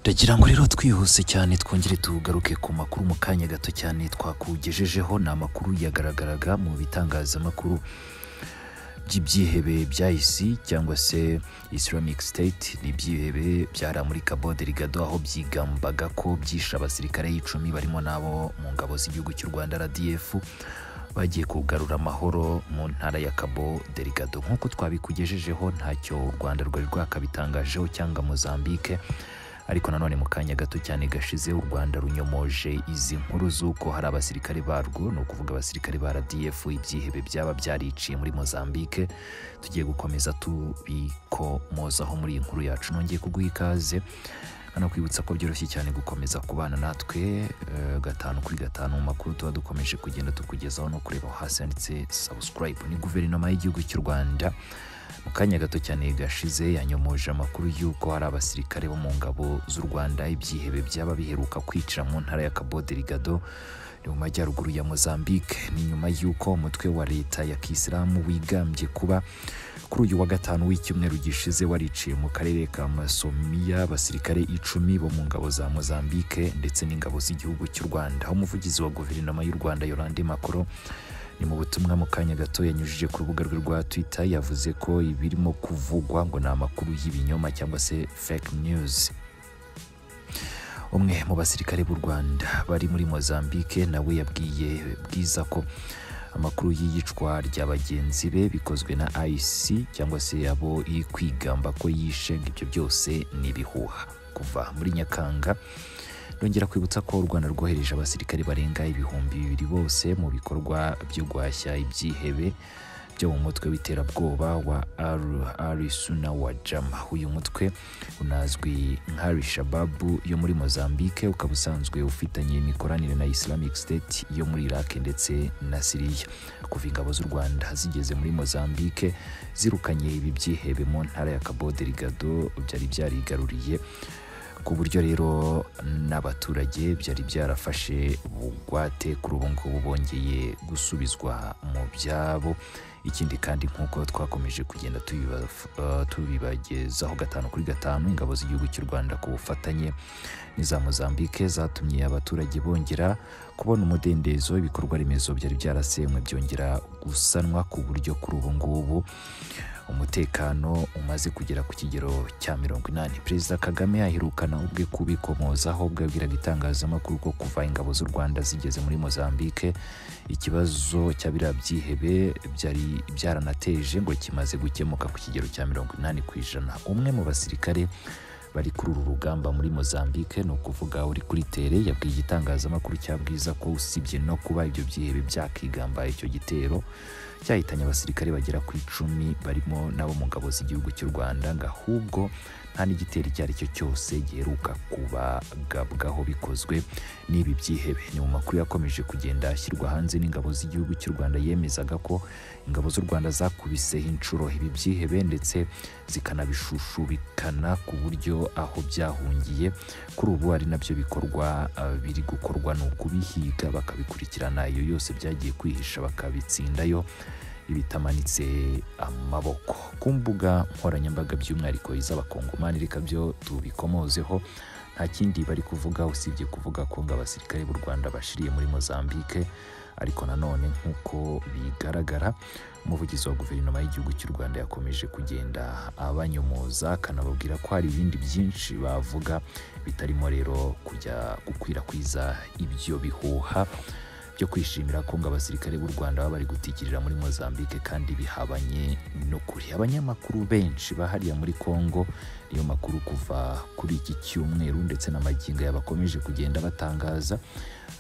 Ndagira ngo rero twihuse cyane twongere tugaruke ku makuru mu kanya gato cyane twakugejejeho ni amakuru yagaragaraga mu bitangazamakuru by'ibyihebe bya isi cyangwa se Islamic State ni ibyihebe byaramurika bode rigado aho byigambaga ko byishe abasirikare icumi barimo n'abo mu ngabo z'igihugu cy'u Rwanda RDF bagiye kugarura amahoro mu ntara ya Cabo Delgado nk'uko twabikugejejeho ntacyo u Rwanda rwari rwakabitangajeho cyangwa Mozambique ariko nanone mu kanya gato cyane gashize u Rwanda runyomoje izi nkuru z'uko hari abasirikare barwo ni ukuvuga abasirikare ba RDF ibyihebe byaba byariciye muri Mozambique tugiye gukomeza tubikomozaho muri iyi nkuru yacu nongeye kuguha ikaze hanakwibutsa ko byoroshye cyane gukomeza kubana natwe eh, gatanu kuri gatanu mu makuru tuba dukomeje kugenda tukugezaho no kureba aho hasi handitse subscribe ni guverinoma y'igihugu cy'u rwanda mu kanya gato cyane gashize yanyomoje amakuru y'uko hari abasirikare bo mu ngabo z'u rwanda ibyihebe byaba biheruka kwicira mu ntara ya cabo delgado ni mu majyaruguru ya mozambique ni nyuma y'uko umutwe wa leta ya kisilamu wigambye kuba kuri uyu wa gatanu w'icyumweru gishize wariciye mu karere ka masomiya abasirikare icumi bo mu ngabo za mozambique ndetse n'ingabo z'igihugu cy'u rwanda aho umuvugizi wa guverinoma y'u rwanda yorande makoro ni mu butumwa mu kanya gato yanyujije ku rubuga rwe rwa twitter yavuze ko ibirimo kuvugwa ngo ni amakuru y'ibinyoma cyangwa se fake news umwe mu basirikare b'u rwanda bari muri mozambique nawe yabwiye bwiza ko amakuru y'iyicwa rya bagenzi be bikozwe na IC cyangwa se abo iri kwigamba ko yishe ngo ibyo byose ni ibihuha kuva muri Nyakanga ndongera kwibutsa ko u Rwanda rwohereje abasirikare barenga ibihumbi bibiri bose mu bikorwa byo guhashya ibyihebe byo mu mutwe w'iterabwoba wa Al Suna wa Jama uyu mutwe unazwi nka Al-Shabaab yo muri Mozambique ukaba usanzwe ufitanye imikoranire na Islamic State yo muri Iraq ndetse na Syria kuva ingabo z'u Rwanda zigeze muri Mozambique zirukanye ibi byihebe mu ntara ya Cabo Delgado byari byarigaruriye ku buryo rero n'abaturage byari byarafashe bugwate kuri ubu ngubu bongeye gusubizwa mu byabo ikindi kandi nk'uko twakomeje kugenda tubiba- eh, tubibagezaho gatanu kuri gatanu ingabo z'igihugu cy'u rwanda ku bufatanye n'iza mozambique zatumye abaturage bongera kubona umudendezo ibikorwa remezo byari byarasenywe byongera gusanwa ku buryo kuri ubu ngubu umutekano umaze kugera ku kigero cya mirongo inani perezida kagame aherukana ubwe kubikomozaho ubwo yabwiraga itangazamakuru ko kuva ingabo z'u rwanda zigeze muri mozambique ikibazo cya biriya byihebe byari byaranateje ngo kimaze gukemuka ku kigero cya mirongo inani ku ijana umwe mu basirikare bari kuri uru rugamba muri Mozambique ni ukuvuga uri kuri tere yabwiye igitangazamakuru cya bwiza ko usibye no kuba ibyo byihebe byakigamba icyo gitero cyahitanye abasirikare bagera ku icumi barimo n'abo mu ngabo z'igihugu cy'u Rwanda ngo ahubwo nta n'igitero icyo ari cyo cyose giheruka kubagabwaho bikozwe n'ibi byihebe ni mu makuru yakomeje kugenda ashyirwa hanze n'ingabo z'igihugu cy'u Rwanda yemezaga ko ingabo z'u Rwanda zakubiseho inshuro ibi byihebe ndetse zikanabishushubikana ku buryo aho byahungiye kuri ubu ari nabyo bikorwa eh, biri gukorwa ni ukubihiga bakabikurikirana iyo yose byagiye kwihisha bakabitsindayo ibitamanitse amaboko ku mbuga nkoranyambaga by'umwihariko iz'abakongomani reka byo tubikomozeho nta kindi bari kuvuga usibye kuvuga ko ngo abasirikare b'u rwanda bashiriye muri mozambique ariko nanone nk'uko bigaragara umuvugizi wa guverinoma y'igihugu cy'u rwanda yakomeje kugenda abanyomoza akanababwira ko hari ibindi byinshi bavuga bitarimo rero kujya gukwirakwiza ibyo bihuha byo kwishimira ko ngo abasirikare b'u Rwanda baba bari gutikirira muri Mozambique kandi bihabanye n'ukuri abanyamakuru benshi bahariya muri Congo niyo makuru kuva kuri iki cyumweru ndetse n'amagingo yabakomeje kugenda batangaza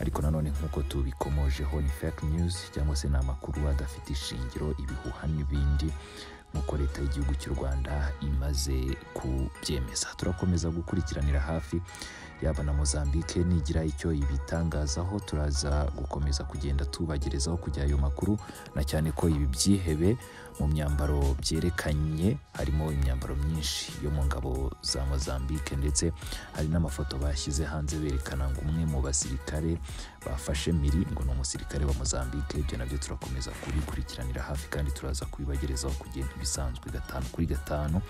ariko nanone nk'uko tubikomojeho ni fake news cyangwa se ni amakuru adafite ishingiro ibihuha n'ibindi nk'uko leta y'igihugu cy'u Rwanda imaze kubyemeza turakomeza gukurikiranira hafi yaba na Mozambique nigira icyo ibitangazaho turaza gukomeza kugenda tubagerezaho kujya ayo makuru na cyane ko ibi byihebe mu myambaro byerekanye harimo imyambaro myinshi yo mu ngabo za Mozambique ndetse hari n'amafoto bashyize hanze berekana ngo umwe mu basirikare bafashe Miri ngo ni umusirikare wa Mozambique ibyo nabyo turakomeza kubikurikiranira hafi kandi turaza kubibagerezaho kugenda ibisanzwe gatanu kuri gatanu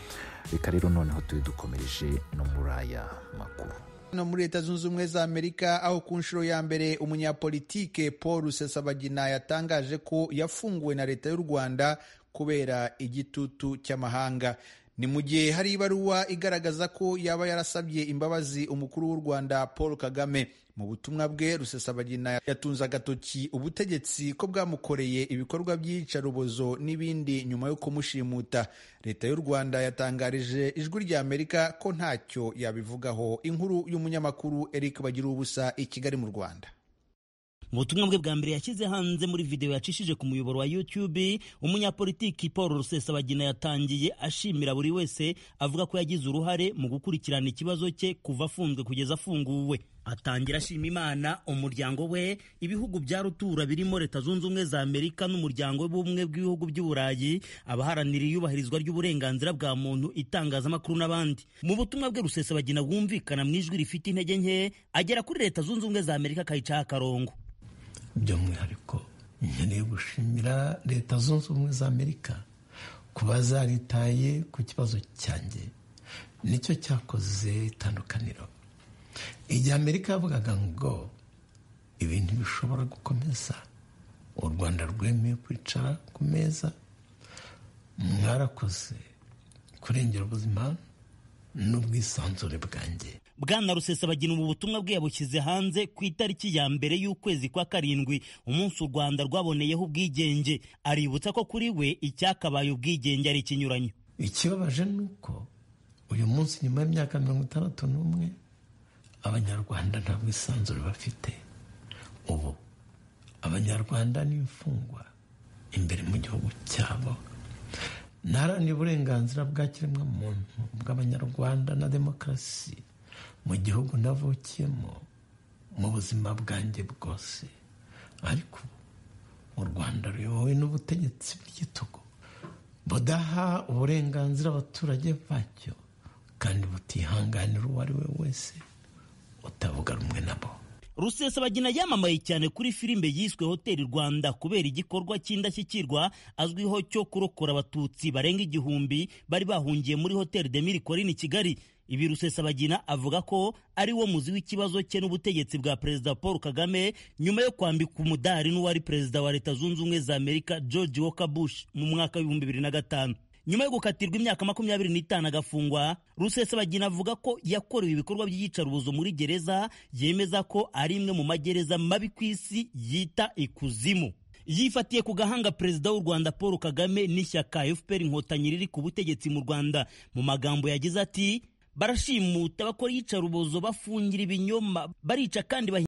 reka rero noneho tube dukomereje no muri aya makuru no muri leta zunze ubumwe za amerika aho ku nshuro ya mbere umunyapolitike paul rusesabagina yatangaje ko yafunguwe na leta y'u rwanda kubera igitutu cy'amahanga ni mu gihe hari ibaruwa igaragaza ko yaba yarasabye imbabazi umukuru w'u rwanda paul kagame mu butumwa bwe rusesabagina yatunze agatoki ubutegetsi ko bwamukoreye ibikorwa by'iyicarubozo n'ibindi nyuma yo kumushimuta leta y'u rwanda yatangarije ijwi rya amerika ko ntacyo yabivugaho inkuru y'umunyamakuru eric bagira ubusa i kigali mu rwanda mu butumwa bwe bwa mbere yashyize hanze muri videwo yacishije ku muyoboro wa YouTube umunyapolitiki Paul Rusesabagina yatangiye ashimira buri wese avuga ko yagize uruhare mu gukurikirana ikibazo cye kuva afunzwe kugeza afunguwe atangira ashima Imana umuryango we ibihugu bya rutura birimo Leta Zunze Ubumwe za Amerika n'umuryango w'ubumwe bw'ibihugu by'uburayi abaharanira iyubahirizwa ry'uburenganzira bwa muntu itangazamakuru n'abandi mu butumwa bwe Rusesabagina bwumvikana mu ijwi rifite intege nke agera kuri Leta Zunze Ubumwe za Amerika akayicaho akarongo by'umwihariko nkeneye gushimira leta zunze ubumwe za amerika kuba zaritaye ku kibazo cyanjye nicyo cyakoze itandukaniro igihe amerika yavugaga ngo ibintu bishobora gukomeza u rwanda rwemeye kwicara ku meza mwarakoze kurengera ubuzima n'ubwisanzure bwanjye bwana rusesabagina ubu butumwa bwe yabushyize hanze ku itariki ya mbere y'ukwezi kwa karindwi umunsi u rwanda rwaboneyeho ubwigenge aributsa ko kuri we icyakabaye ubwigenge ari ikinyuranyo ikibabaje ni uko uyu munsi nyuma y'imyaka mirongo itandatu n'umwe abanyarwanda nta bwisanzure bafite ubu abanyarwanda ni imfungwa imbere mu gihugu cyabo ntaharanira uburenganzira bwa kiremwamuntu bw'abanyarwanda na demokarasi mu gihugu navukiyemo mu buzima bwanjye bwose ariko u rwanda ruyobowe n'ubutegetsi bw'igitugu budaha uburenganzira abaturage bacyo kandi butihanganira uwo ari we wese utavuga rumwe nabo rusesabagina yamamaye cyane kuri filime yiswe hoteli rwanda kubera igikorwa cy'indashyikirwa azwiho cyo kurokora abatutsi barenga igihumbi bari bahungiye muri hoteli de mirikorine kigali ibi rusesabagina avuga ko ari wo muzi w'ikibazo cye n'ubutegetsi bwa perezida paul kagame nyuma yo kwambika umudari n'uwari perezida wa leta zunze ubumwe za amerika george walker bush mu mwaka w'ibihumbi bibiri na gatanu nyuma yo gukatirwa imyaka makumyabiri n'itanu agafungwa rusesabagina avuga ko yakorewe ibikorwa by'iyicarubozo muri gereza yemeza ko ari imwe mu magereza mabi ku isi yita ikuzimu yifatiye ku gahanga perezida w'u rwanda paul kagame n'ishyaka fpr inkotanyi riri ku butegetsi mu rwanda mu magambo yagize ati barashimuta bakora iyicarubozo bafungira ibinyoma barica kandi